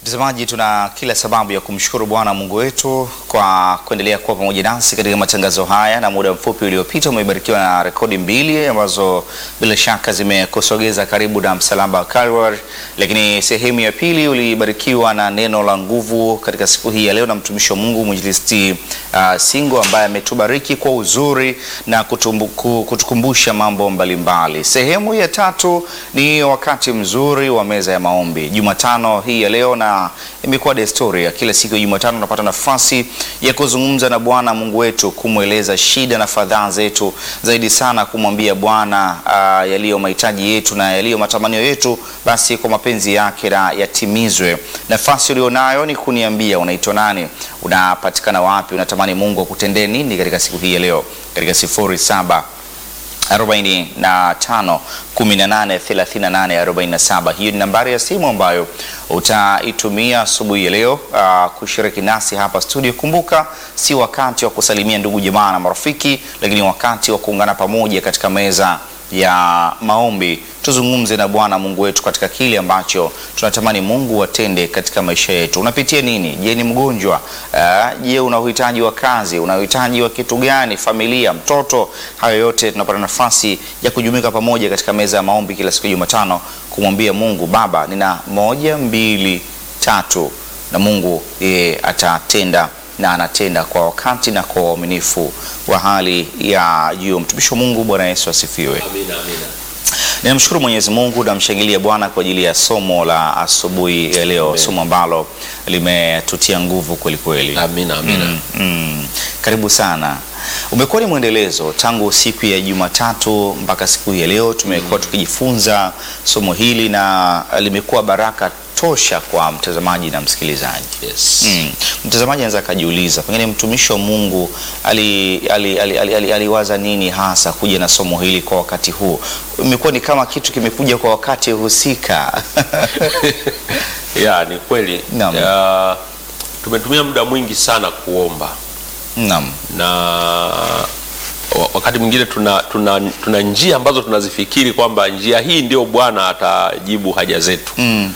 Mtazamaji, tuna kila sababu ya kumshukuru Bwana Mungu wetu kwa kuendelea kuwa pamoja nasi katika matangazo haya, na muda mfupi uliopita umebarikiwa na rekodi mbili ambazo bila shaka zimekusogeza karibu na msalaba wa Calvary, lakini sehemu ya pili ulibarikiwa na neno la nguvu katika siku hii ya leo na mtumishi wa Mungu mwinjilisti uh, Singo ambaye ametubariki kwa uzuri na kutumbu, kutukumbusha mambo mbalimbali mbali. Sehemu ya tatu ni wakati mzuri wa meza ya maombi Jumatano hii ya leo na imekuwa desturi ya kila siku ya Jumatano tunapata nafasi ya kuzungumza na Bwana Mungu wetu, kumweleza shida na fadhaa zetu, zaidi sana kumwambia Bwana uh, yaliyo mahitaji yetu na yaliyo matamanio yetu, basi kwa mapenzi yake na yatimizwe. Nafasi ulionayo ni kuniambia unaitwa nani, unapatikana wapi, unatamani Mungu akutendee nini katika siku hii ya leo, katika sifuri saba 45 18 38 47. Hiyo ni nambari ya simu ambayo utaitumia asubuhi ya leo uh, kushiriki nasi hapa studio. Kumbuka, si wakati wa kusalimia ndugu jamaa na marafiki, lakini wakati wa kuungana pamoja katika meza ya maombi tuzungumze na Bwana Mungu wetu katika kile ambacho tunatamani Mungu atende katika maisha yetu. Unapitia nini? Je, ni mgonjwa? Uh, je, una uhitaji wa kazi? Una uhitaji wa kitu gani? Familia, mtoto? Hayo yote tunapata nafasi ya kujumuika pamoja katika meza ya maombi kila siku ya Jumatano kumwambia Mungu, Baba, nina moja, mbili, tatu, na Mungu yeye atatenda na anatenda kwa wakati na kwa uaminifu wa hali ya juu. Mtumishi wa Mungu, Bwana Yesu asifiwe. Amina, amina. Ninamshukuru Mwenyezi Mungu, namshangilia Bwana kwa ajili ya somo la asubuhi ya leo, Amen. somo ambalo limetutia nguvu kweli kweli. Amina, amina. Mm, mm. Karibu sana. Umekuwa ni mwendelezo tangu siku ya Jumatatu mpaka siku hii ya leo, tumekuwa tukijifunza somo hili na limekuwa baraka tosha kwa mtazamaji na msikilizaji. Yes. Mm. Mtazamaji anaweza akajiuliza pengine mtumishi wa Mungu aliwaza ali, ali, ali, ali, aliwaza nini hasa kuja na somo hili kwa wakati huu. Imekuwa ni kama kitu kimekuja kwa wakati husika. Ya, ni kweli. Naam. Ya, tumetumia muda mwingi sana kuomba Naam. na wa- wakati mwingine tuna, tuna, tuna njia ambazo tunazifikiri kwamba njia hii ndio Bwana atajibu haja zetu, Mm.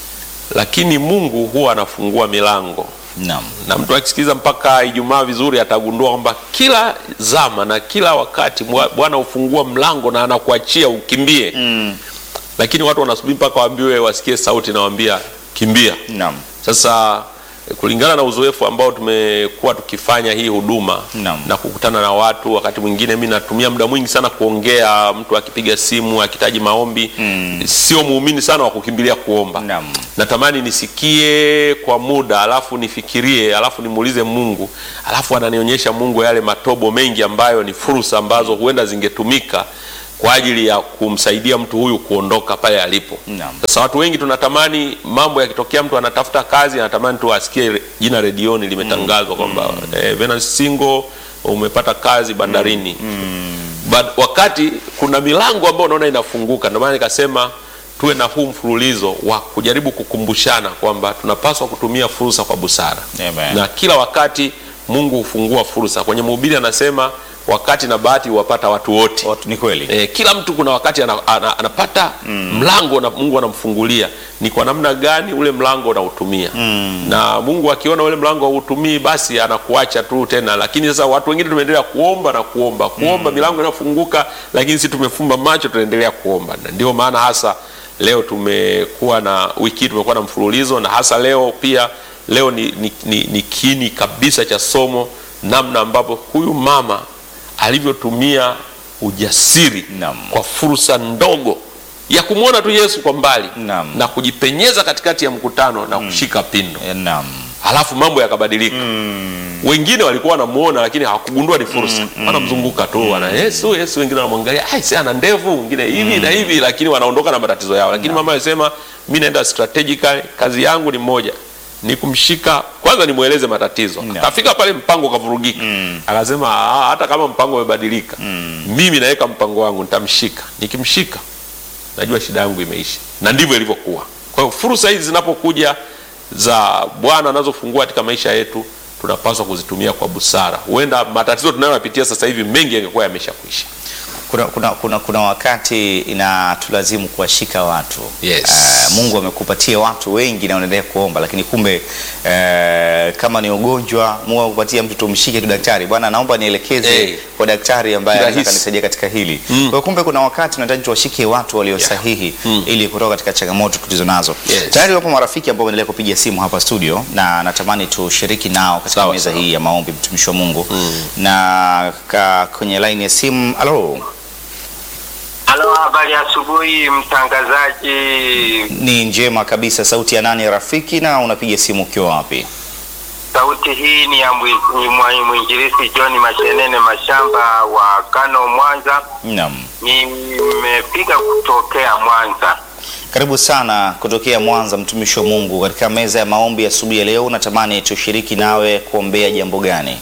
lakini Mungu huwa anafungua milango Naam. na mtu akisikiliza mpaka Ijumaa vizuri atagundua kwamba kila zama na kila wakati Bwa- Bwana hufungua mlango na anakuachia ukimbie Mm. lakini watu wanasubiri mpaka waambiwe wasikie sauti nawambia kimbia. Naam. Sasa eh, kulingana na uzoefu ambao tumekuwa tukifanya hii huduma Naam. na kukutana na watu, wakati mwingine mi natumia muda mwingi sana kuongea, mtu akipiga simu akihitaji maombi Mm. sio muumini sana wa kukimbilia kuomba Naam. natamani nisikie kwa muda alafu nifikirie alafu nimuulize Mungu alafu ananionyesha Mungu yale matobo mengi ambayo ni fursa ambazo huenda zingetumika kwa ajili ya kumsaidia mtu huyu kuondoka pale alipo. Naam. Sasa watu wengi tunatamani mambo yakitokea, mtu anatafuta kazi, anatamani tu asikie re- jina redioni limetangazwa kwamba eh, Venance Singo umepata kazi bandarini But, wakati kuna milango ambayo unaona inafunguka. Ndio maana nikasema tuwe na huu mfululizo wa kujaribu kukumbushana kwamba tunapaswa kutumia fursa kwa busara Amen. na kila wakati Mungu hufungua fursa. Kwenye Mhubiri anasema wakati na bahati huwapata watu wote. Watu- Ni kweli. E, kila mtu kuna wakati ana, ana, anapata mlango na Mungu anamfungulia. Ni kwa namna gani ule mlango unautumia na Mungu akiona ule mlango hautumii, basi anakuacha tu tena. Lakini sasa watu wengine tumeendelea kuomba na kuomba kuomba, milango inafunguka, lakini sisi tumefumba macho, tunaendelea kuomba, na ndio maana hasa leo tumekuwa na wiki hii tumekuwa na mfululizo, na hasa leo pia leo ni, ni, ni, ni kini kabisa cha somo, namna ambapo huyu mama alivyotumia ujasiri Naam. kwa fursa ndogo ya kumwona tu Yesu kwa mbali Naam. na kujipenyeza katikati ya mkutano na kushika pindo, Eh, Naam. halafu mambo yakabadilika. Wengine walikuwa wanamuona lakini hawakugundua ni fursa, wanamzunguka tu wana Yesu Yesu, wengine wanamwangalia, ai si ana ndevu, wengine hivi na hivi, lakini wanaondoka na matatizo yao. Lakini mama alisema mimi naenda strategically, kazi yangu ni moja ni kumshika kwanza, nimweleze matatizo. Naam. Akafika pale mpango ukavurugika, akasema "Ah, hata kama mpango umebadilika, mimi naweka mpango wangu, nitamshika. Nikimshika najua shida yangu imeisha, na ndivyo ilivyokuwa. Kwa hiyo fursa hizi zinapokuja za Bwana anazofungua katika maisha yetu, tunapaswa kuzitumia kwa busara. Huenda matatizo tunayoyapitia sasa hivi mengi yangekuwa yamesha kuisha. kuna, kuna, kuna, kuna wakati inatulazimu kuwashika watu Yes. Eh, Mungu amekupatia watu wengi na unaendelea kuomba, lakini kumbe eh, kama ni ugonjwa Mungu amekupatia mtu tumshike tu daktari, bwana, naomba nielekeze Hey. kwa daktari ambaye anaweza Kirahisi. kanisaidia katika hili. Mm. Kwa hiyo kumbe kuna wakati tunahitaji tuwashike watu walio Yeah. sahihi Mm. ili kutoka katika changamoto tulizo nazo. Yes. Tayari wapo marafiki ambao wanaendelea kupiga simu hapa studio na natamani tushiriki nao katika Sawa, meza sawa. hii ya maombi, mtumishi wa Mungu Mm. na ka, kwenye line ya simu. Halo, Halo, habari ya asubuhi mtangazaji. ni njema kabisa. Sauti ya nani rafiki, na unapiga simu ukiwa wapi? Sauti hii ni ya mwi- ni mwa- mwinjilisti John Mashenene Mashamba wa Kano, Mwanza. Naam, Nimepiga kutokea Mwanza. karibu sana kutokea Mwanza, mtumishi wa Mungu. Katika meza ya maombi asubuhi ya leo, natamani tushiriki nawe kuombea jambo gani?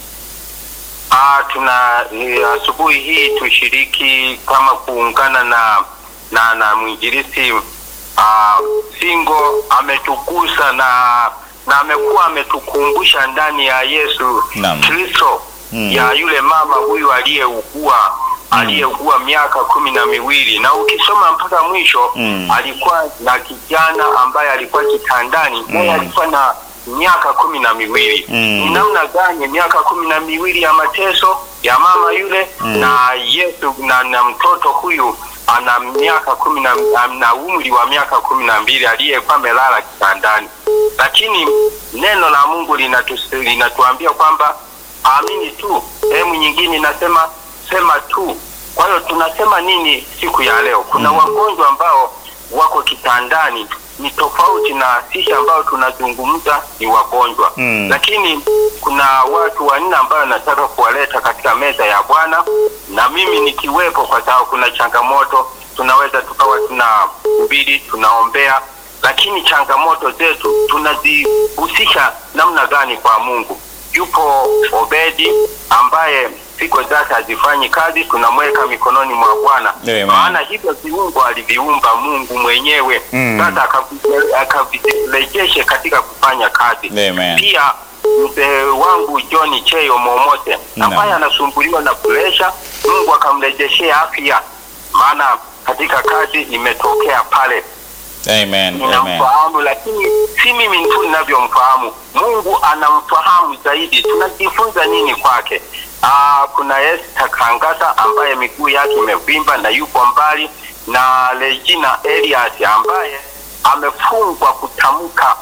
Ah, tuna eh, asubuhi hii tushiriki kama kuungana na na na mwinjilisti ah, Singo ametukusa na na amekuwa ametukumbusha ndani ya Yesu Naam. Kristo Mm. ya yule mama huyu aliyeugua aliyeugua miaka kumi na miwili na ukisoma mpaka mwisho Mm. alikuwa na kijana ambaye alikuwa kitandani naye alikuwa na miaka kumi na miwili Mm. ni namna gani miaka kumi na miwili ya mateso ya mama yule na Yesu na, na mtoto huyu ana miaka kumi na na umri wa miaka kumi na mbili aliyekuwa amelala kitandani, lakini neno la Mungu linatu, linatuambia kwamba amini tu. Sehemu nyingine inasema sema tu. Kwa hiyo tunasema nini siku ya leo? Kuna wagonjwa ambao wako kitandani ni tofauti na sisi ambao tunazungumza ni wagonjwa Mm. lakini kuna watu wanne ambayo nataka kuwaleta katika meza ya Bwana na mimi nikiwepo, kwa sababu kuna changamoto, tunaweza tukawa tunahubiri tunaombea, lakini changamoto zetu tunazihusisha namna gani kwa Mungu? Yupo Obedi ambaye siku zake hazifanyi kazi, tunamweka mikononi mwa Bwana, Amen. maana hivyo viungo aliviumba Mungu mwenyewe. Mm. Sasa akavi- akavirejeshe katika kufanya kazi Amen. pia mzee wangu John Cheyo Momote Naam. ambaye anasumbuliwa na presha, Mungu akamrejeshea afya, maana katika kazi imetokea pale. Amen. Amen. Ninamfahamu, lakini si mimi tu ninavyomfahamu, Mungu anamfahamu zaidi. Tunajifunza nini kwake? Aa, kuna Esther Kangata ambaye miguu yake imevimba na yupo mbali, na Regina Elias ambaye amefungwa kutamka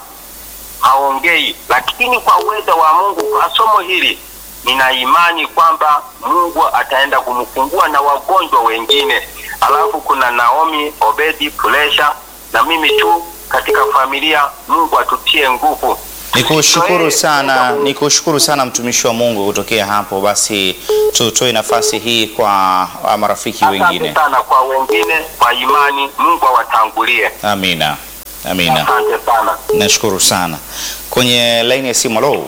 haongei, lakini kwa uwezo wa Mungu, kwa somo hili nina imani kwamba Mungu ataenda kumfungua na wagonjwa wengine. Alafu kuna Naomi Obedi Pulesha na mimi tu katika familia. Mungu atutie nguvu. Nikushukuru Tutoe- sana, nikushukuru sana mtumishi wa Mungu kutokea hapo. Basi tutoe nafasi hii kwa ah, marafiki Asante wengine. sana kwa wengine, kwa imani. Mungu awatangulie. Amina, amina. Asante sana. Nashukuru sana. Kwenye laini ya simu, halo.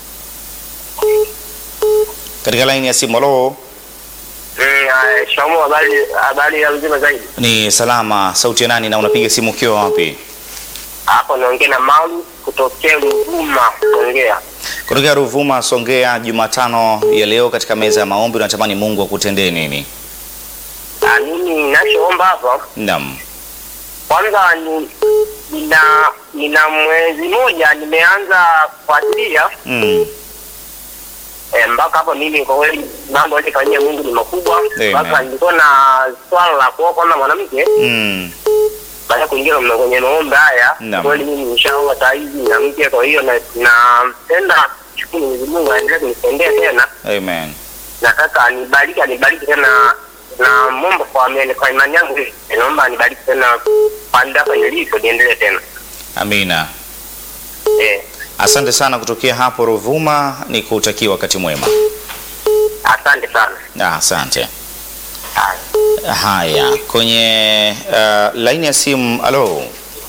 Katika laini ya simu, halo. Eh, Shamu, habari habari ya mzima zaidi. Ni salama. Sauti ya nani na unapiga simu ukiwa wapi? Hapo naongea na Maulu kutokea Ruvuma, Songea. Kutokea Ruvuma, Songea. Jumatano ya leo katika meza ya maombi, unatamani Mungu akutendee nini? Ah, mimi ninachoomba hapa Naam. kwanza ni nina nina mwezi mmoja nimeanza kufuatilia Mm. eh, mpaka hapo mimi kwa kweli mambo alifanyia Mungu ni makubwa. Amen. Mpaka nilikuwa na swala la kuoa kwanza mwanamke Mm. baada ya kuingia kwenye- kwenye maombi haya, Naam. kweli mimi nishaoa saa hizi na mke, kwa hiyo na- napenda shukuru Mwenyezi Mungu aendelee kunitendea tena, Amen. nataka anibariki anibariki tena na momba kwa amene- kwa imani yangu naomba anibariki tena pande hapa nilipo niendelee tena Amina. eh. Asante sana kutokea hapo Ruvuma, ni kutakia wakati mwema. Asante sana. Ah, Asante. Haya. Haya, kwenye uh, laini ya simu. Halo,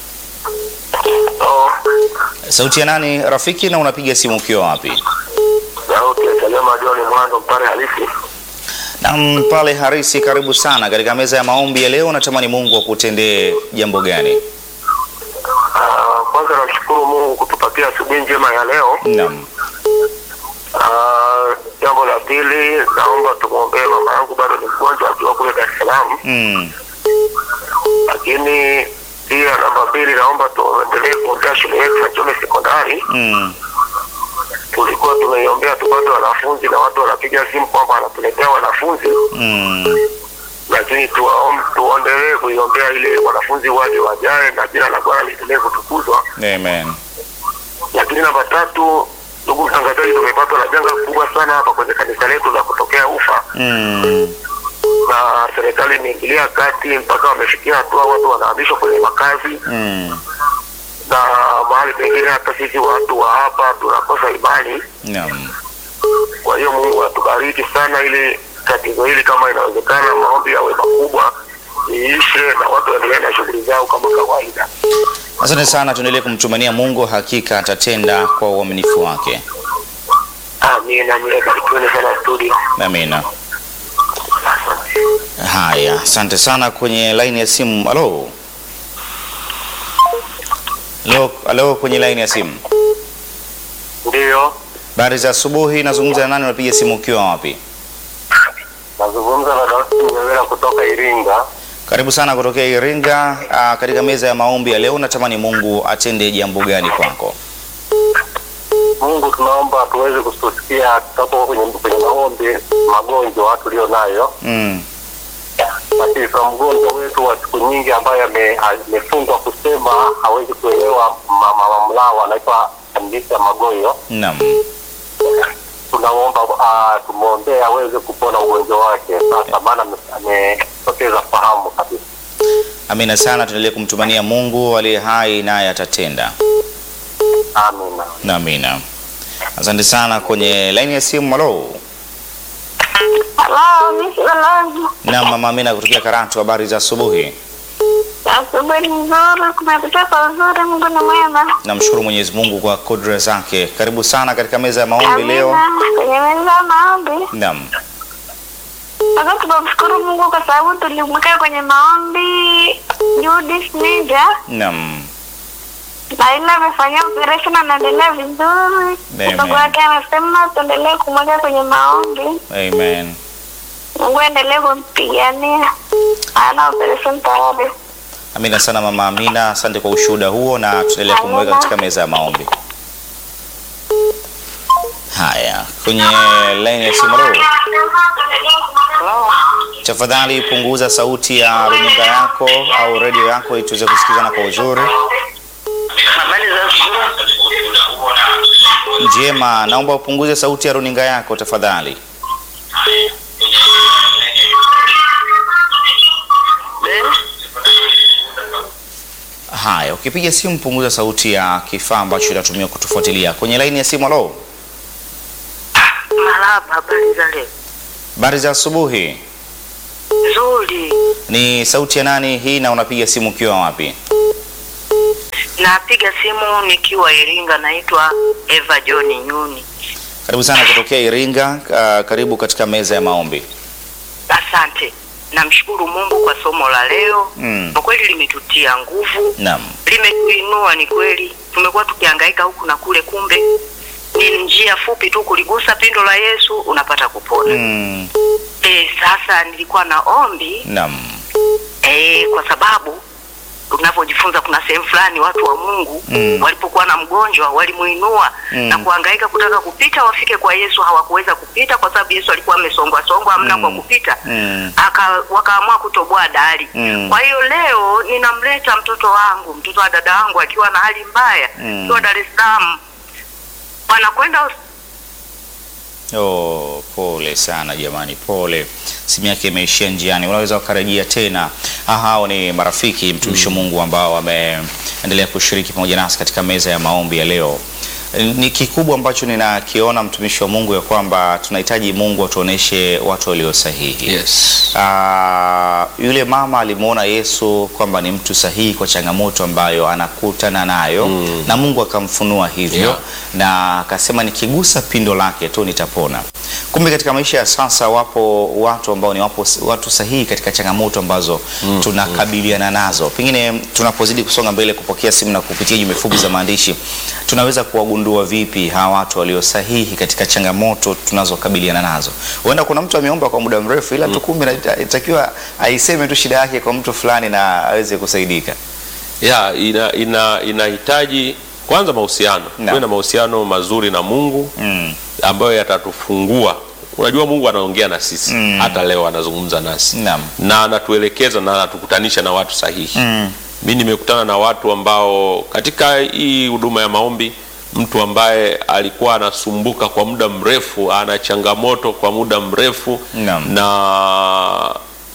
Oh, sauti ya nani rafiki, na unapiga simu ukiwa wapi? sauti ya Salema John Mwando mpare halisi. Naam, pale Harisi, karibu sana katika meza ya maombi ya leo. Natamani Mungu akutendee jambo gani? Ah, Kwanza namshukuru Mungu kutupatia asubuhi njema ya leo. Naam. Ah, Jambo la pili naomba tumwombee mama yangu, bado ni mgonjwa akiwa kule Dar es Salaam. Mm. Lakini pia namba mbili, naomba tuendelee kuombea shule yetu ya Njombe Sekondari. Mm. Tulikuwa tumeiombea tupate wanafunzi na watu wanapiga simu kwamba wanatuletea wanafunzi, Mm. lakini tuwaom- tuendelee kuiombea ili wanafunzi waje wajae na jina la Bwana liendelee kutukuzwa. Amen. Lakini namba tatu, ndugu mtangazaji, tumepatwa na janga kubwa sana hapa kwenye kanisa letu la kutokea ufa Mm. na serikali imeingilia kati mpaka wamefikia hatua watu wanahamishwa kwenye makazi Mm. na mahali pengine hata sisi watu wa hapa tunakosa imani. Naam. Kwa hiyo Mungu atubariki sana, ili tatizo hili kama inawezekana, maombi yawe makubwa iishe na watu waendelee na shughuli zao kama kawaida. Asante sana, tuendelee kumtumania Mungu, hakika atatenda kwa uaminifu wake. Amina, mile barikiweni sana studio. Amina. Haya, asante sana. Kwenye laini ya simu, halo halo, halo, kwenye laini ya simu. Ndiyo, Habari za asubuhi, nazungumza na nani? Unapiga simu ukiwa wapi? nazungumza na Dawsi Mnyewera kutoka Iringa. Karibu sana kutokea Iringa. Aa, katika meza ya maombi ya leo, natamani Mungu atende jambo gani kwako? Mungu, tunaomba tuweze kusikia tutapo kwenye kwenye maombi magonjwa tulio nayo Mm. lakini kwa mgonjwa wetu wa siku nyingi ambaye ame- amefungwa kusema hawezi kuelewa mama mamlao anaitwa Andisa Magoyo, Naam. tunaomba uh, tumwombee aweze kupona ugonjwa wake sasa, maana ame- amepoteza fahamu kabisa. Amina sana, tuendelee kumtumania Mungu aliye hai, naye atatenda. Amina. Na amina. Asante sana. Kwenye laini ya simu, halo. Halo, Miss Balozi. Na mama Amina kutokea Karatu, habari za asubuhi. Asubuhi nzuri, kumepita kwa uzuri, Mungu ni mwema. Namshukuru Mwenyezi Mungu kwa kudra zake. Karibu sana katika meza ya maombi leo. Amina. Kwenye meza ya maombi. Naam. Sasa tunamshukuru Mungu kwa sababu tulimweka kwenye maombi Judith Ninja Naam. na ile amefanyia operation anaendelea vizuri. Amen. Mtoto wake amesema tuendelee kumweka kwenye maombi. Amen. Mungu aendelee kumpigania. Ana operation tayari. Amina sana mama Amina, asante kwa ushuhuda huo na tutaendelea kumweka katika meza ya maombi. Haya, kwenye laini ya simu leo. Tafadhali punguza sauti ya runinga yako au redio yako ili tuweze kusikizana kwa uzuri. Habari za asubuhi. Njema, naomba upunguze sauti ya runinga yako tafadhali. Haya, ukipiga simu punguza sauti ya kifaa ambacho kinatumia kutufuatilia. Kwenye laini ya simu, halo. Marahaba, habari za leo? Habari za asubuhi. Nzuri. Ni sauti ya nani hii na unapiga simu ukiwa wapi? Napiga simu nikiwa Iringa, naitwa Eva John Nyuni. Karibu sana kutokea Iringa. Uh, karibu katika meza ya maombi. Asante. Namshukuru Mungu kwa somo la leo. Mm. Kwa kweli limetutia nguvu, Naam. limetuinua. Ni kweli tumekuwa tukihangaika huku na kule, kumbe ni njia fupi tu kuligusa pindo la Yesu unapata kupona. Mm. E, sasa nilikuwa na ombi Naam. e, kwa sababu tunavyojifunza kuna sehemu fulani watu wa Mungu Mm. walipokuwa na mgonjwa walimuinua Mm. na kuhangaika kutaka kupita wafike kwa Yesu, hawakuweza kupita kwa sababu Yesu alikuwa amesongwa songwa, hamna Mm. kwa kupita Mm. aka wakaamua kutoboa dari. Mm. Kwa hiyo leo ninamleta mtoto wangu, mtoto wa dada wangu akiwa na hali mbaya Mm. akiwa Dar es Salaam, wanakwenda hos- Oh, pole sana jamani, pole. Simu yake imeishia njiani, unaweza ukarejea tena. Ah, Hao ni marafiki mtumishi wa Mungu ambao wameendelea kushiriki pamoja nasi katika meza ya maombi ya leo. Ni kikubwa ambacho ninakiona mtumishi wa Mungu ya kwamba tunahitaji Mungu atuoneshe watu walio sahihi. Yes. Ah, yule mama alimwona Yesu kwamba ni mtu sahihi kwa changamoto ambayo anakutana nayo na Mungu akamfunua hivyo Yeah. na akasema nikigusa pindo lake tu nitapona. Kumbe katika maisha ya sasa wapo watu ambao ni wapo watu sahihi katika changamoto ambazo tunakabiliana nazo. Pengine tunapozidi kusonga mbele kupokea simu na kupitia jumbe fupi za maandishi tunaweza kuwagundua kuwagundua vipi hawa watu walio sahihi katika changamoto tunazokabiliana nazo? Huenda kuna mtu ameomba kwa muda mrefu, ila tu kumbe inata- inatakiwa aiseme tu shida yake kwa mtu fulani na aweze kusaidika. ya ina, ina, inahitaji kwanza mahusiano Naam. tuwe na mahusiano mazuri na Mungu Mm. ambayo yatatufungua. Unajua Mungu anaongea na sisi Mm. hata leo anazungumza nasi Naam. na anatuelekeza na anatukutanisha na watu sahihi. Mm. Mi nimekutana na watu ambao katika hii huduma ya maombi, mtu ambaye alikuwa anasumbuka kwa muda mrefu, ana changamoto kwa muda mrefu Naam. na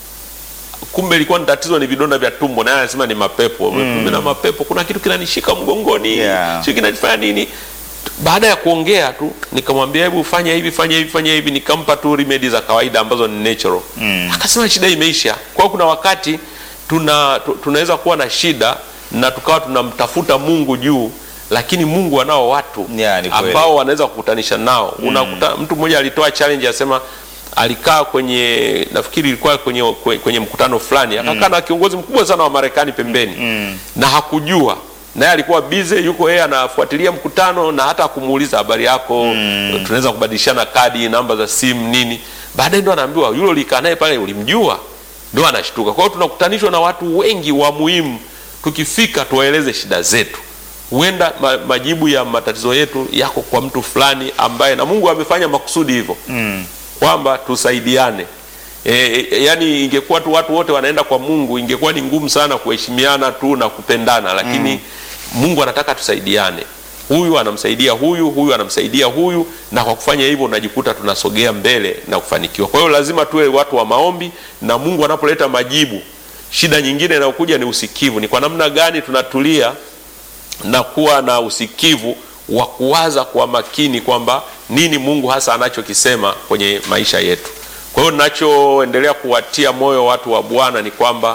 kumbe ilikuwa ni tatizo ni vidonda vya tumbo, naye anasema ni mapepo. Kumbe na mapepo, kuna kitu kinanishika mgongoni, Yeah. sio kinanifanya nini. Baada ya kuongea tu nikamwambia, hebu fanya hivi fanya hivi fanya hivi, nikampa tu remedy za kawaida ambazo ni natural. Akasema shida imeisha. Kwa hiyo kuna wakati tuna tu, tunaweza kuwa na shida na tukawa tunamtafuta Mungu juu, lakini Mungu anao watu Yeah, ni kweli. ambao wanaweza kukutanisha nao. Unakuta mtu mmoja alitoa challenge asema alikaa kwenye nafikiri ilikuwa kwenye, kwenye, kwenye mkutano fulani akakaa na kiongozi mkubwa sana wa Marekani pembeni na hakujua naye alikuwa bize, yuko yeye anafuatilia mkutano na hata kumuuliza habari yako, tunaweza kubadilishana kadi, namba za simu nini. Baadaye ndo anaambiwa yule ulikaa naye pale ulimjua, ndo anashtuka. Kwa hiyo tunakutanishwa na watu wengi wa muhimu, tukifika tuwaeleze shida zetu huenda ma, majibu ya matatizo yetu yako kwa mtu fulani ambaye na Mungu amefanya makusudi hivyo Mm. kwamba tusaidiane. E, e, yani ingekuwa tu watu wote wanaenda kwa Mungu ingekuwa ni ngumu sana kuheshimiana tu na kupendana, lakini Mungu anataka tusaidiane. Huyu anamsaidia huyu, huyu anamsaidia huyu, na kwa kufanya hivyo unajikuta tunasogea mbele na kufanikiwa. Kwa hiyo lazima tuwe watu wa maombi, na Mungu anapoleta majibu, shida nyingine inayokuja ni usikivu. Ni kwa namna gani tunatulia na kuwa na usikivu wa kuwaza kwa makini kwamba nini Mungu hasa anachokisema kwenye maisha yetu. Kwa hiyo ninachoendelea kuwatia moyo watu wa Bwana ni kwamba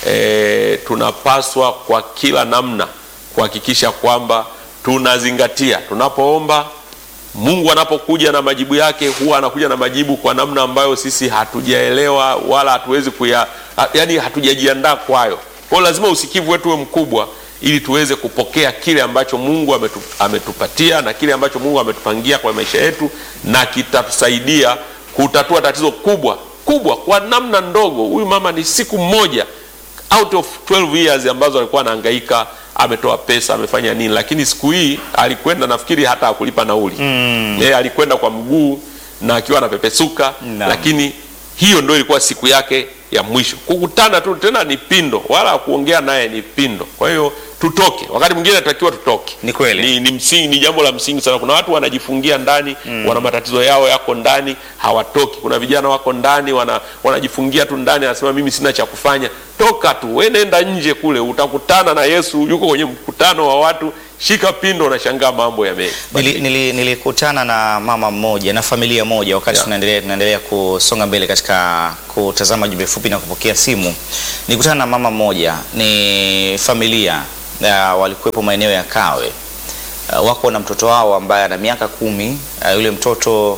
e, tunapaswa kwa kila namna kuhakikisha kwamba tunazingatia tunapoomba. Mungu anapokuja na majibu yake huwa anakuja na majibu kwa namna ambayo sisi hatujaelewa wala hatuwezi kuya, ha- yani hatujajiandaa kwayo. Kwa hiyo lazima usikivu wetu uwe mkubwa ili tuweze kupokea kile ambacho Mungu ametu, ametupatia na kile ambacho Mungu ametupangia kwa maisha yetu, na kitatusaidia kutatua tatizo kubwa kubwa kwa namna ndogo. Huyu mama ni siku moja out of 12 years ambazo alikuwa anahangaika, ametoa pesa, amefanya nini, lakini siku hii alikwenda, nafikiri hata hakulipa nauli mm. Yeye alikwenda kwa mguu na akiwa anapepesuka Naam. lakini hiyo ndio ilikuwa siku yake ya mwisho. Kukutana tu tena ni pindo, wala kuongea naye ni pindo. Kwa hiyo tutoke, wakati mwingine tunatakiwa tutoke. Ni kweli. ni, ni msingi, ni jambo la msingi sana. Kuna watu wanajifungia ndani wana matatizo yao yako ndani, hawatoki. Kuna vijana wako ndani wana, wanajifungia tu ndani, anasema mimi sina cha kufanya. Toka tu, we nenda nje kule, utakutana na Yesu, yuko kwenye mkutano wa watu. Shika pindo, unashangaa mambo yame Nili- nili- Nilikutana na mama mmoja na familia moja wakati Yeah. tunaendelea tunaendelea kusonga mbele katika kutazama jumbe fupi na kupokea simu. Nilikutana na mama mmoja, ni familia uh, walikuwepo maeneo ya Kawe uh, wako na mtoto wao ambaye ana miaka kumi. Uh, yule mtoto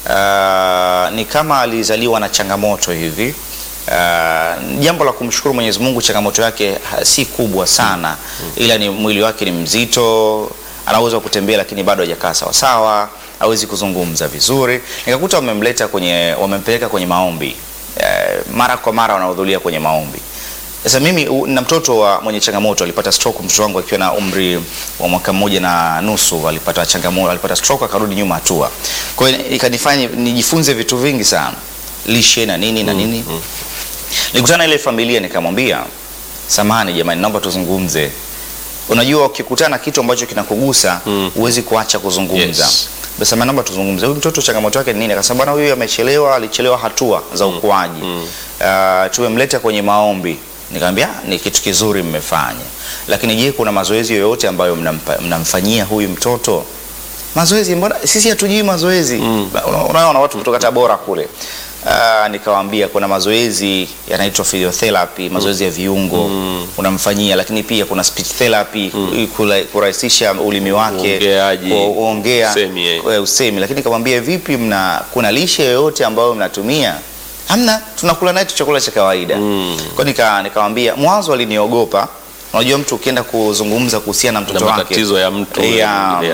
uh, ni kama alizaliwa na changamoto hivi. Uh, jambo la kumshukuru Mwenyezi Mungu, changamoto yake ha, si kubwa sana ila ni mwili wake ni mzito, anaweza kutembea lakini bado hajakaa sawa sawa, hawezi kuzungumza vizuri. Nikakuta wamemleta kwenye, wamempeleka kwenye maombi eh, mara kwa mara wanahudhuria kwenye maombi. Sasa mimi u- na mtoto wa mwenye changamoto alipata stroke, mtoto wangu akiwa na umri wa mwaka mmoja na nusu alipata changamoto, alipata stroke akarudi nyuma hatua. Kwa hiyo ikanifanya nijifunze vitu vingi sana, lishe na nini na nini. Nilikutana na ile familia nikamwambia, samahani jamani, naomba tuzungumze. Unajua, ukikutana na kitu ambacho kinakugusa huwezi kuacha kuzungumza. Yes. Basi samahani, naomba tuzungumze. Huyu mtoto changamoto yake ni nini? Akasema bwana, huyu amechelewa, alichelewa hatua za ukuaji. Uh, tumemleta kwenye maombi. Nikamwambia "Ah, ni kitu kizuri mmefanya, lakini je, kuna mazoezi yoyote ambayo mnampa- mnamfanyia huyu mtoto? Mazoezi? Mbona sisi hatujui mazoezi? Una- Unaona watu kutoka Tabora kule. Uh, nikawaambia kuna mazoezi yanaitwa physiotherapy, mazoezi ya viungo unamfanyia, lakini pia kuna speech therapy kula- kurahisisha ulimi wake Uongeaji, kuongea usemi, eh. kwa usemi. Lakini nikamwambia vipi, mna kuna lishe yoyote ambayo mnatumia? Hamna, tunakula naye tu chakula cha kawaida. Kwa nika nikamwambia, mwanzo aliniogopa. Unajua mtu ukienda kuzungumza kuhusiana na na mtoto wake matatizo ya mtu ya, mwingine, ya.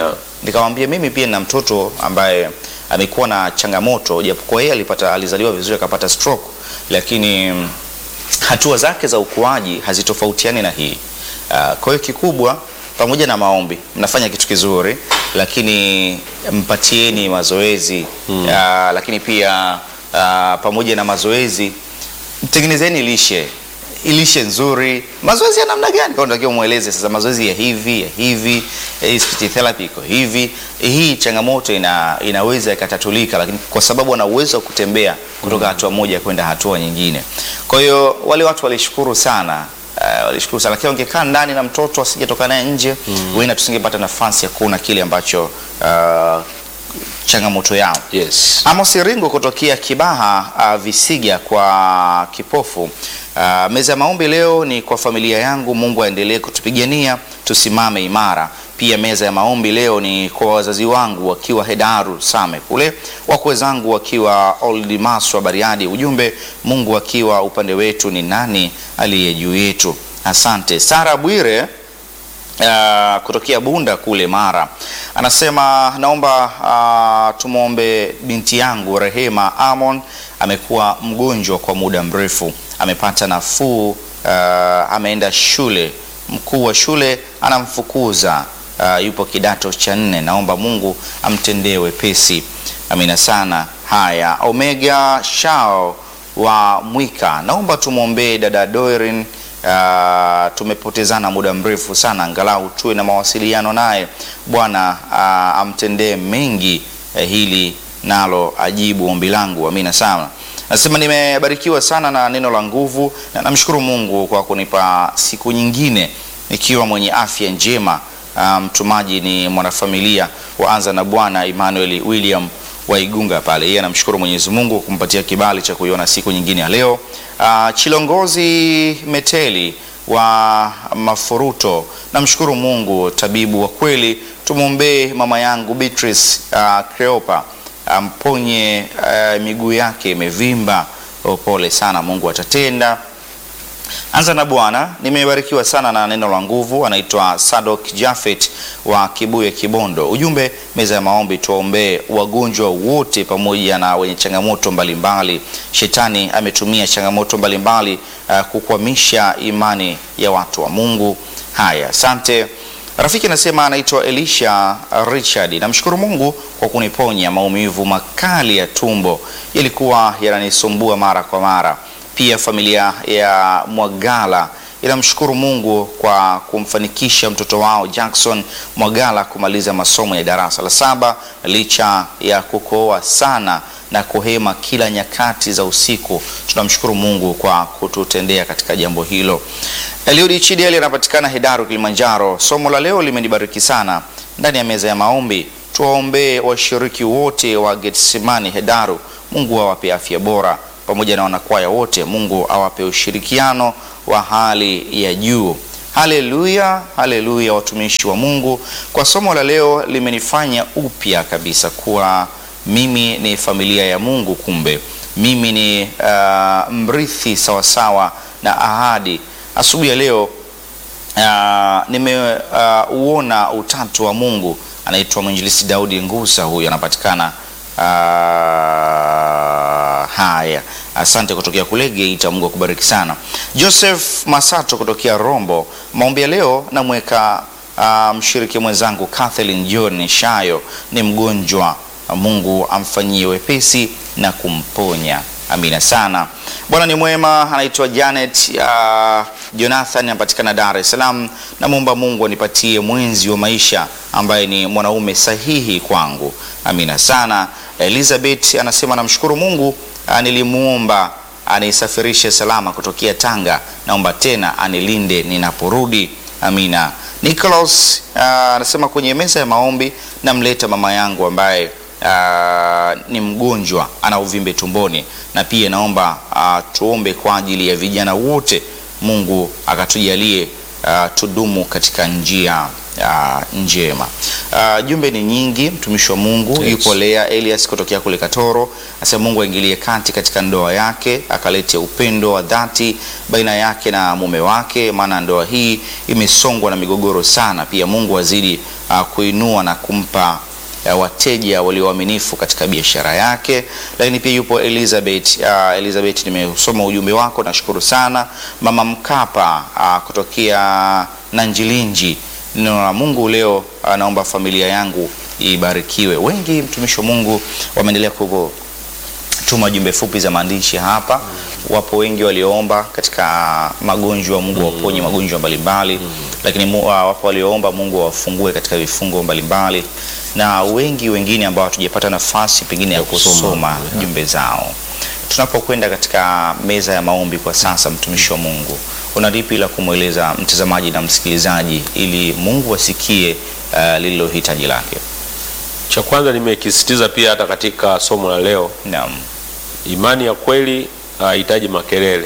nikamwambia mimi pia nina mtoto ambaye amekuwa na changamoto, japokuwa yeye alipata alizaliwa vizuri akapata stroke, lakini mm, hatua zake za ukuaji hazitofautiani na hii. Uh, kwa hiyo kikubwa, pamoja na maombi mnafanya kitu kizuri, lakini mpatieni mazoezi uh, lakini pia uh, pamoja na mazoezi mtengenezeni lishe lishe nzuri. Mazoezi ya namna gani? Kwa unatakiwa mueleze sasa, mazoezi ya hivi ya hivi, hii speech therapy iko hivi. Hii changamoto ina, inaweza ikatatulika, lakini kwa sababu ana uwezo wa kutembea kutoka hatua moja kwenda hatua nyingine. Kwa hiyo wale watu walishukuru sana Uh, walishukuru sana lakini wangekaa ndani na mtoto asijetoka naye nje mm. Wenda tusingepata nafasi ya kuona kile ambacho uh, changamoto yao Yes. Amos Iringo kutokea Kibaha uh, Visiga kwa kipofu. Uh, meza ya maombi leo ni kwa familia yangu, Mungu aendelee kutupigania tusimame imara. Pia meza ya maombi leo ni kwa wazazi wangu wakiwa Hedaru Same kule, wakwe zangu wakiwa Old Maswa Bariadi. Ujumbe, Mungu akiwa upande wetu ni nani aliye juu yetu? Asante. Sara Bwire Uh, kutokea Bunda kule Mara anasema naomba uh, tumwombe binti yangu Rehema Amon, amekuwa mgonjwa kwa muda mrefu, amepata nafuu uh, ameenda shule, mkuu wa shule anamfukuza uh, yupo kidato cha nne, naomba Mungu amtendee wepesi. Amina sana. Haya, Omega Shao wa Mwika, naomba tumwombee dada Dorin Uh, tumepotezana muda mrefu sana, angalau tuwe na mawasiliano naye. Bwana uh, amtendee mengi eh, hili nalo ajibu ombi langu. Amina sana. Nasema nimebarikiwa sana na neno la nguvu na namshukuru Mungu kwa kunipa siku nyingine nikiwa mwenye afya njema. Uh, mtumaji ni mwanafamilia wa Anza na Bwana Emmanuel William wa Igunga pale. Yeye anamshukuru Mwenyezi Mungu kumpatia kibali cha kuiona siku nyingine ya leo. Uh, Chilongozi Meteli wa Mafuruto, namshukuru Mungu tabibu wa kweli. Tumwombee mama yangu Beatrice uh, Creopa amponye uh, miguu yake imevimba. Oh, pole sana, Mungu atatenda. Anza na Bwana, nimebarikiwa sana na neno la nguvu. Anaitwa Sadok Jafet wa Kibuye Kibondo. Ujumbe meza ya maombi, tuwaombee wagonjwa wote pamoja na wenye changamoto mbalimbali. Shetani ametumia changamoto mbalimbali uh, kukwamisha imani ya watu wa Mungu. Haya, asante. Rafiki anasema anaitwa Elisha Richard. Namshukuru Mungu kwa kuniponya maumivu makali ya tumbo, yalikuwa yananisumbua mara kwa mara. Pia familia ya Mwagala inamshukuru Mungu kwa kumfanikisha mtoto wao Jackson Mwagala kumaliza masomo ya darasa la saba licha ya kukohoa sana na kuhema kila nyakati za usiku. Tunamshukuru Mungu kwa kututendea katika jambo hilo. Eliudi Chidieli anapatikana Hedaru, Kilimanjaro. Somo la leo limenibariki sana. Ndani ya meza ya maombi, tuwaombee washiriki wote wa Getsemani Hedaru, Mungu awape afya bora pamoja na wanakwaya wote, Mungu awape ushirikiano wa hali ya juu. Haleluya, haleluya, watumishi wa Mungu. Kwa somo la leo limenifanya upya kabisa kuwa mimi ni familia ya Mungu, kumbe mimi ni uh, mrithi sawasawa na ahadi. Asubuhi ya leo uh, nimeuona uh, utatu wa Mungu. Anaitwa mwinjilisi Daudi Ngusa, huyu anapatikana uh, haya Asante kutokea kule Geita, Mungu akubariki sana. Joseph Masato kutokea Rombo, maombi ya leo namweka uh, mshiriki mwenzangu Kathleen John Shayo, ni mgonjwa, Mungu amfanyie wepesi na kumponya. Amina sana. Bwana ni mwema. Anaitwa Janet uh, Jonathan, anapatikana Dar es Salaam. Namwomba Mungu anipatie mwenzi wa maisha ambaye ni mwanaume sahihi kwangu. Amina sana. Elizabeth anasema namshukuru Mungu nilimuomba anisafirishe salama kutokea Tanga, naomba tena anilinde ninaporudi. Amina. Nicholas anasema kwenye meza ya maombi namleta mama yangu ambaye uh, ni mgonjwa, ana uvimbe tumboni, na pia naomba uh, tuombe kwa ajili ya vijana wote, Mungu akatujalie uh, tudumu katika njia ah, njema. Ah, jumbe ni nyingi, mtumishi wa Mungu Yes. yupo Lea Elias kutokea kule Katoro, asema Mungu aingilie kati katika ndoa yake, akalete upendo wa dhati baina yake na mume wake, maana ndoa hii imesongwa na migogoro sana. Pia Mungu azidi ah, kuinua na kumpa ya wateja walio waaminifu katika biashara yake. Lakini pia yupo Elizabeth. Uh, Elizabeth, nimesoma ujumbe wako, nashukuru sana. Mama Mkapa uh, kutokea Nanjilinji, neno la Mungu leo, uh, naomba familia yangu ibarikiwe. Wengi mtumishi wa Mungu wameendelea kugo tuma jumbe fupi za maandishi hapa. Wapo wengi walioomba katika magonjwa, Mungu awaponye magonjwa mbalimbali, lakini mu, uh, wapo walioomba Mungu awafungue katika vifungo mbalimbali, na wengi wengine ambao hatujapata nafasi pengine ya kusoma jumbe zao. Tunapokwenda katika meza ya maombi kwa sasa, mtumishi wa Mungu, una lipi la kumweleza mtazamaji na msikilizaji ili Mungu asikie uh, lililo hitaji lake? Cha kwanza nimekisisitiza pia hata katika somo la leo, Naam. imani ya kweli hahitaji makelele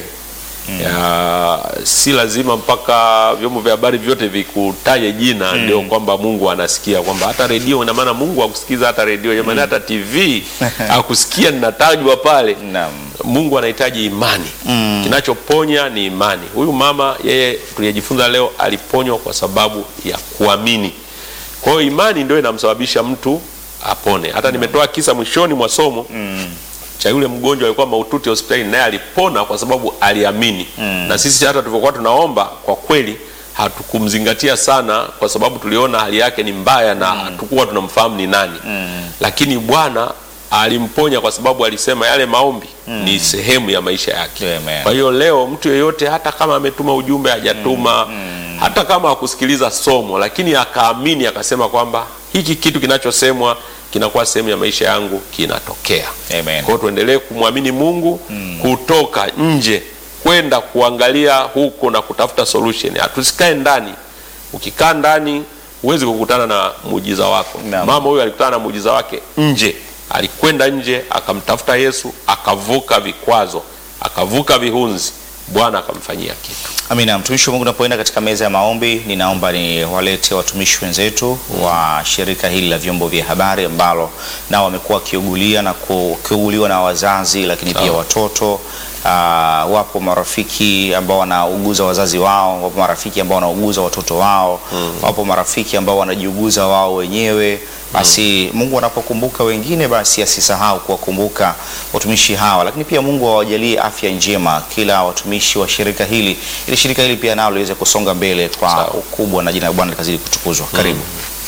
ya, si lazima mpaka vyombo vya habari vyote vikutaje jina ndio kwamba Mungu anasikia, kwamba hata redio, ina maana Mungu akusikiza hata redio jamani, hata TV akusikia ninatajwa pale. Naam. Mungu anahitaji imani. Kinachoponya ni imani. Huyu mama yeye, tuliyejifunza leo, aliponywa kwa sababu ya kuamini. Kwa hiyo imani ndio inamsababisha mtu apone. Hata nimetoa kisa mwishoni mwa somo cha yule mgonjwa alikuwa mahututi hospitalini, naye alipona kwa sababu aliamini. Na sisi hata tulivyokuwa tunaomba, kwa kweli hatukumzingatia sana, kwa sababu tuliona hali yake ni mbaya na hatukuwa tunamfahamu ni nani, lakini Bwana alimponya kwa sababu alisema yale maombi ni sehemu ya maisha yake. Amen. Kwa hiyo leo mtu yeyote, hata kama ametuma ujumbe hajatuma, hata kama hakusikiliza somo, lakini akaamini akasema kwamba hiki kitu kinachosemwa kinakuwa sehemu ya maisha yangu, kinatokea. Amen. Kwa hiyo tuendelee kumwamini Mungu, kutoka nje kwenda kuangalia huko na kutafuta solution. Hatusikae ndani. Ukikaa ndani huwezi kukutana na muujiza wako. Naam. Mama huyu alikutana na muujiza wake nje, alikwenda nje akamtafuta Yesu, akavuka vikwazo, akavuka vihunzi, Bwana akamfanyia kitu. Amina. Mtumishi wa Mungu, unapoenda katika meza ya maombi, ninaomba ni walete watumishi wenzetu wa shirika hili la vyombo vya habari ambalo nao wamekuwa wakiugulia na kuuguliwa na wazazi, lakini pia Sawa. watoto. Ah, wapo marafiki ambao wanauguza wazazi wao, wapo marafiki ambao wanauguza watoto wao, wapo marafiki ambao wanajiuguza wao wenyewe. Basi Mungu anapokumbuka wengine, basi asisahau kuwakumbuka watumishi hawa, lakini pia Mungu awajalie afya njema kila watumishi wa shirika hili, ili shirika hili pia nalo liweze kusonga mbele kwa Sawa. ukubwa na jina la Bwana likazidi kutukuzwa. Karibu.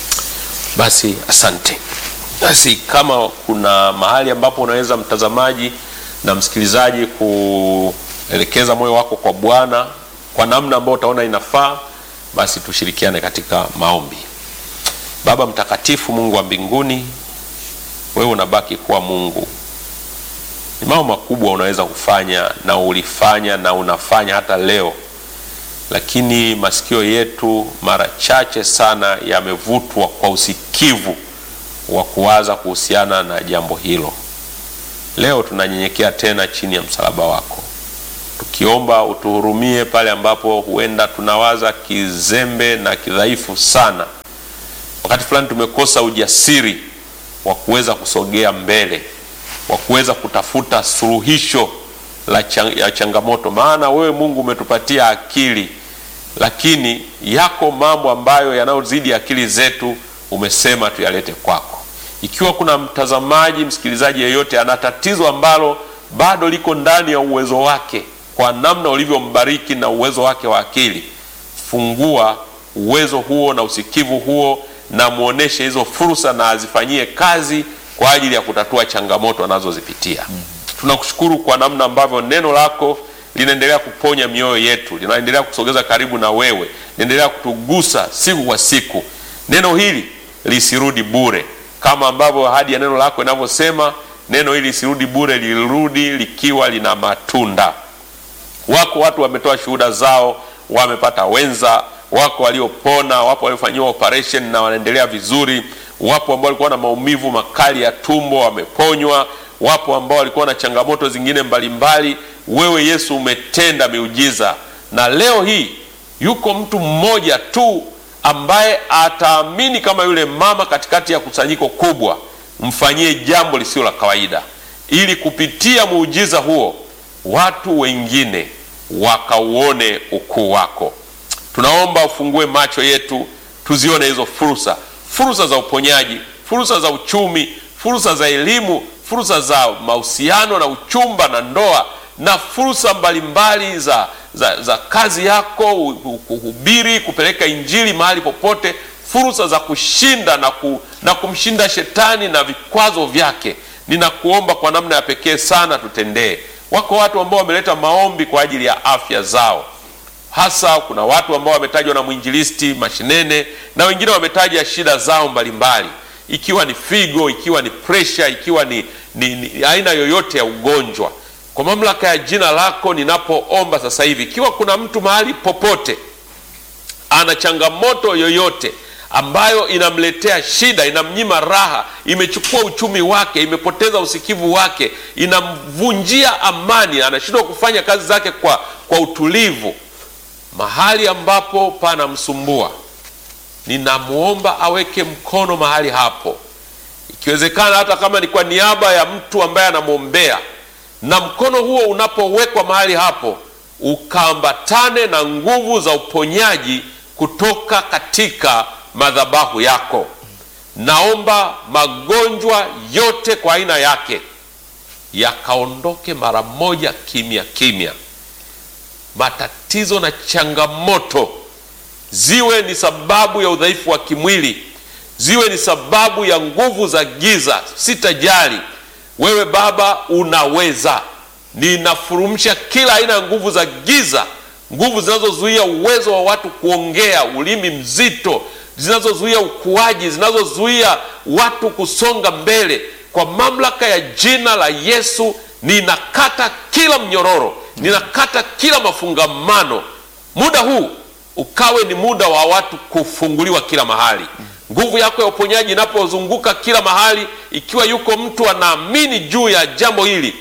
Basi asante. Basi kama kuna mahali ambapo unaweza mtazamaji na msikilizaji kuelekeza moyo wako kwa Bwana kwa namna ambayo utaona inafaa, basi tushirikiane katika maombi. Baba mtakatifu, Mungu wa mbinguni, wewe unabaki kuwa Mungu. Ni mambo makubwa unaweza kufanya na ulifanya na unafanya hata leo lakini masikio yetu mara chache sana yamevutwa kwa usikivu wa kuwaza kuhusiana na jambo hilo. Leo tunanyenyekea tena chini ya msalaba wako, tukiomba utuhurumie pale ambapo huenda tunawaza kizembe na kidhaifu sana. Wakati fulani tumekosa ujasiri wa kuweza kusogea mbele, wa kuweza kutafuta suluhisho la chang ya changamoto, maana wewe Mungu umetupatia akili, lakini yako mambo ambayo yanayozidi akili zetu, umesema tuyalete kwako. Ikiwa kuna mtazamaji, msikilizaji yeyote ana tatizo ambalo bado liko ndani ya uwezo wake, kwa namna ulivyombariki na uwezo wake wa akili, fungua uwezo huo na usikivu huo, na muoneshe hizo fursa na azifanyie kazi kwa ajili ya kutatua changamoto anazozipitia. Tunakushukuru kwa namna ambavyo neno lako linaendelea kuponya mioyo yetu, linaendelea kusogeza karibu na wewe, linaendelea kutugusa siku kwa siku. Neno hili lisirudi bure, kama ambavyo ahadi ya neno lako inavyosema, neno hili lisirudi bure, lirudi likiwa lina matunda. Wako watu wametoa shuhuda zao, wamepata wenza, wako waliopona, wapo waliofanyiwa operation na wanaendelea vizuri, wapo ambao walikuwa na maumivu makali ya tumbo wameponywa, wapo ambao walikuwa na changamoto zingine mbalimbali. Wewe Yesu umetenda miujiza, na leo hii yuko mtu mmoja tu ambaye ataamini kama yule mama katikati ya kusanyiko kubwa, mfanyie jambo lisilo la kawaida, ili kupitia muujiza huo watu wengine wakauone ukuu wako. Tunaomba ufungue macho yetu tuzione hizo fursa, fursa za uponyaji, fursa za uchumi, fursa za elimu, fursa za mahusiano na uchumba na ndoa, na fursa mbalimbali za, za, za kazi yako, kuhubiri, kupeleka injili mahali popote, fursa za kushinda na, ku, na kumshinda shetani na vikwazo vyake. Ninakuomba kwa namna ya pekee sana tutendee. Wako watu ambao wameleta maombi kwa ajili ya afya zao hasa kuna watu ambao wametajwa na mwinjilisti Mashinene na wengine wametaja shida zao mbalimbali mbali. Ikiwa ni figo, ikiwa ni presha, ikiwa ni, ni, ni aina yoyote ya ugonjwa. Kwa mamlaka ya jina lako ninapoomba sasa hivi, ikiwa kuna mtu mahali popote ana changamoto yoyote ambayo inamletea shida, inamnyima raha, imechukua uchumi wake, imepoteza usikivu wake, inamvunjia amani, anashindwa kufanya kazi zake kwa, kwa utulivu mahali ambapo panamsumbua, ninamwomba aweke mkono mahali hapo, ikiwezekana hata kama ni kwa niaba ya mtu ambaye anamwombea, na mkono huo unapowekwa mahali hapo ukaambatane na nguvu za uponyaji kutoka katika madhabahu yako. Naomba magonjwa yote kwa aina yake yakaondoke mara moja, kimya kimya matatizo na changamoto ziwe ni sababu ya udhaifu wa kimwili, ziwe ni sababu ya nguvu za giza, sitajali. Wewe Baba unaweza. Ninafurumsha kila aina ya nguvu za giza, nguvu zinazozuia uwezo wa watu kuongea, ulimi mzito, zinazozuia ukuaji, zinazozuia watu kusonga mbele. Kwa mamlaka ya jina la Yesu ninakata kila mnyororo ninakata kila mafungamano. Muda huu ukawe ni muda wa watu kufunguliwa kila mahali. Nguvu yako ya uponyaji inapozunguka kila mahali, ikiwa yuko mtu anaamini juu ya jambo hili,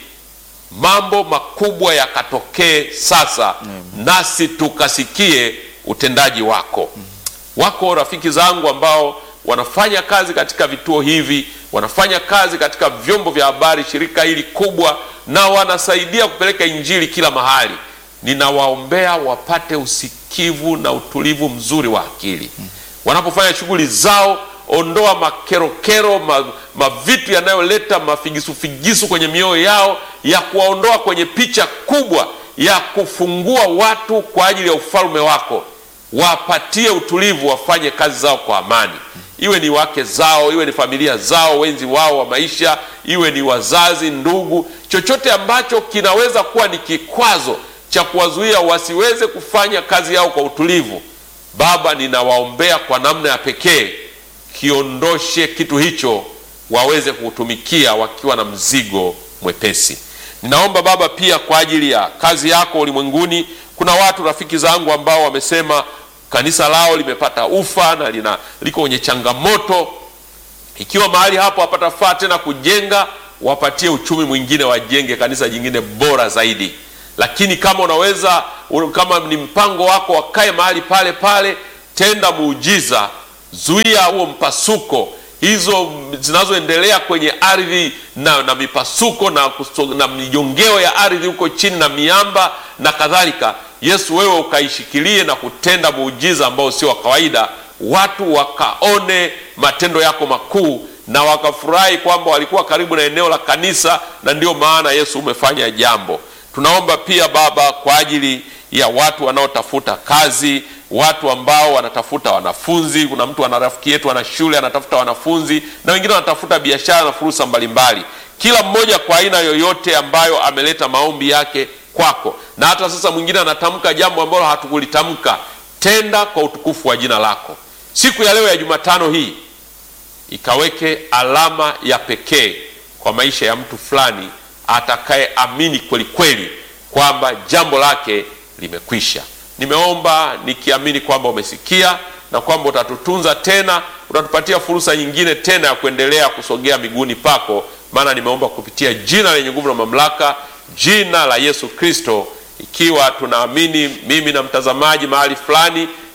mambo makubwa yakatokee sasa, nasi tukasikie utendaji wako. Wako rafiki zangu ambao wanafanya kazi katika vituo hivi, wanafanya kazi katika vyombo vya habari, shirika hili kubwa na wanasaidia kupeleka injili kila mahali. Ninawaombea wapate usikivu na utulivu mzuri wa akili wanapofanya shughuli zao. Ondoa makerokero, ma, mavitu yanayoleta mafigisufigisu kwenye mioyo yao, ya kuwaondoa kwenye picha kubwa ya kufungua watu kwa ajili ya ufalme wako. Wapatie utulivu, wafanye kazi zao kwa amani iwe ni wake zao, iwe ni familia zao, wenzi wao wa maisha, iwe ni wazazi, ndugu, chochote ambacho kinaweza kuwa ni kikwazo cha kuwazuia wasiweze kufanya kazi yao kwa utulivu. Baba, ninawaombea kwa namna ya pekee, kiondoshe kitu hicho, waweze kutumikia wakiwa na mzigo mwepesi. Ninaomba Baba pia kwa ajili ya kazi yako ulimwenguni. Kuna watu rafiki zangu ambao wamesema kanisa lao limepata ufa na lina liko kwenye changamoto. Ikiwa mahali hapo hapatafaa tena kujenga, wapatie uchumi mwingine, wajenge kanisa jingine bora zaidi. Lakini kama unaweza, kama ni mpango wako, wakae mahali pale pale, tenda muujiza, zuia huo mpasuko, hizo zinazoendelea kwenye ardhi na, na mipasuko na, na mijongeo ya ardhi huko chini na miamba na kadhalika. Yesu, wewe ukaishikilie na kutenda muujiza ambao sio wa kawaida, watu wakaone matendo yako makuu na wakafurahi kwamba walikuwa karibu na eneo la kanisa, na ndio maana Yesu umefanya jambo. Tunaomba pia Baba kwa ajili ya watu wanaotafuta kazi, watu ambao wanatafuta wanafunzi. Kuna mtu ana rafiki yetu ana shule anatafuta wanafunzi, na wengine wanatafuta biashara na fursa mbalimbali, kila mmoja kwa aina yoyote ambayo ameleta maombi yake kwako na hata sasa mwingine anatamka jambo ambalo hatukulitamka. Tenda kwa utukufu wa jina lako. Siku ya leo ya Jumatano hii ikaweke alama ya pekee kwa maisha ya mtu fulani atakayeamini kweli kweli kwamba jambo lake limekwisha. Nimeomba nikiamini kwamba umesikia na kwamba utatutunza tena, utatupatia fursa nyingine tena ya kuendelea kusogea miguuni pako, maana nimeomba kupitia jina lenye nguvu na mamlaka jina la Yesu Kristo, ikiwa tunaamini mimi na mtazamaji mahali fulani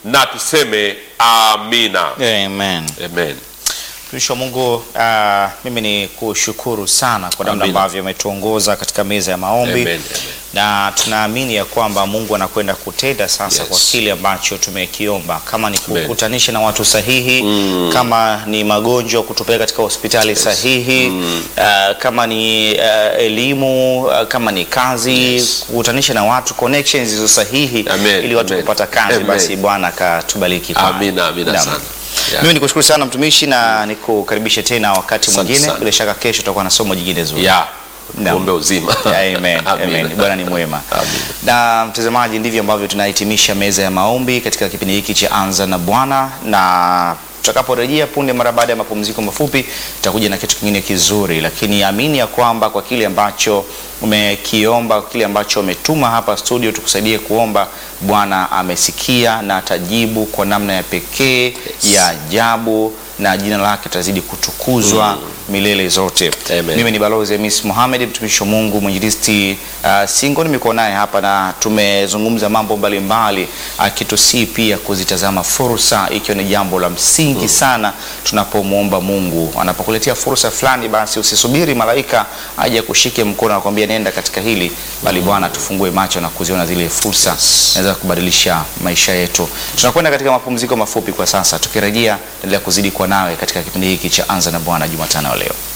na tuseme amina. Amen. Amen. Mtumishi wa Mungu, uh, mimi ni kushukuru sana kwa namna Amina. ambavyo umetuongoza katika meza ya maombi Amen, amen. na tunaamini ya kwamba Mungu anakwenda kutenda sasa Yes. kwa kile ambacho tumekiomba, kama ni Amen. kukutanisha na watu sahihi kama ni magonjwa kutupeleka katika hospitali sahihi uh, kama ni uh, elimu uh, kama ni kazi Yes. kukutanisha na watu connections hizo sahihi Amen, ili watu amen. kupata kazi, Amen. basi Bwana akatubariki. pale. Amina, amina Naam. sana. Yeah. Mimi nikushukuru sana mtumishi na nikukaribishe tena wakati Asante mwingine. sana. Bila shaka kesho tutakuwa na somo jingine zuri. Ya, Naam. tuombe uzima. Amen. Amina. Amen. Bwana ni mwema. Amina. Na mtazamaji, ndivyo ambavyo tunahitimisha meza ya maombi katika kipindi hiki cha Anza na Bwana, na tutakaporejea punde mara baada ya mapumziko mafupi, tutakuja na kitu kingine kizuri, lakini amini ya kwamba kwa kile ambacho umekiomba, kwa kile ambacho umetuma hapa studio tukusaidie kuomba, Bwana amesikia na atajibu kwa namna ya pekee ya ajabu, na jina lake tazidi kutukuzwa milele zote. Amen. Mimi ni Balozi Hamis Mohamed, mtumishi wa Mungu, mwinjilisti uh, Singo. Nimekuwa naye hapa na tumezungumza mambo mbalimbali, akitusii pia kuzitazama fursa, ikiwa ni jambo la msingi sana tunapomwomba Mungu. Anapokuletea fursa fulani, basi usisubiri malaika aje kushike mkono akwambia nenda katika hili, bali Bwana tufungue macho na kuziona zile fursa naweza kubadilisha maisha yetu. Tunakwenda katika mapumziko mafupi kwa sasa, tukirejea endelea kuzidi kuwa nawe katika kipindi hiki cha Anza na Bwana Jumatano ya leo.